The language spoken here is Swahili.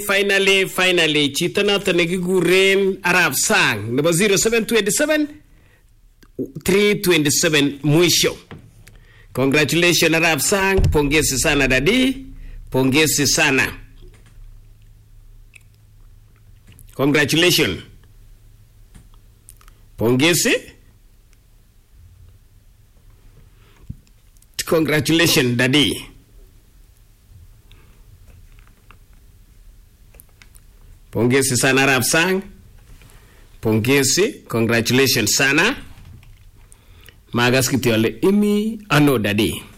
finally finally chito noto nekikuren arab sang nebo 0727 327 mwisho congratulation arab sang pongezi sana dadi pongezi sana congratulation pongezi congratulation dadi pongezi sana arab sang pongezi congratulations sana magas kityo ale imi ano dadi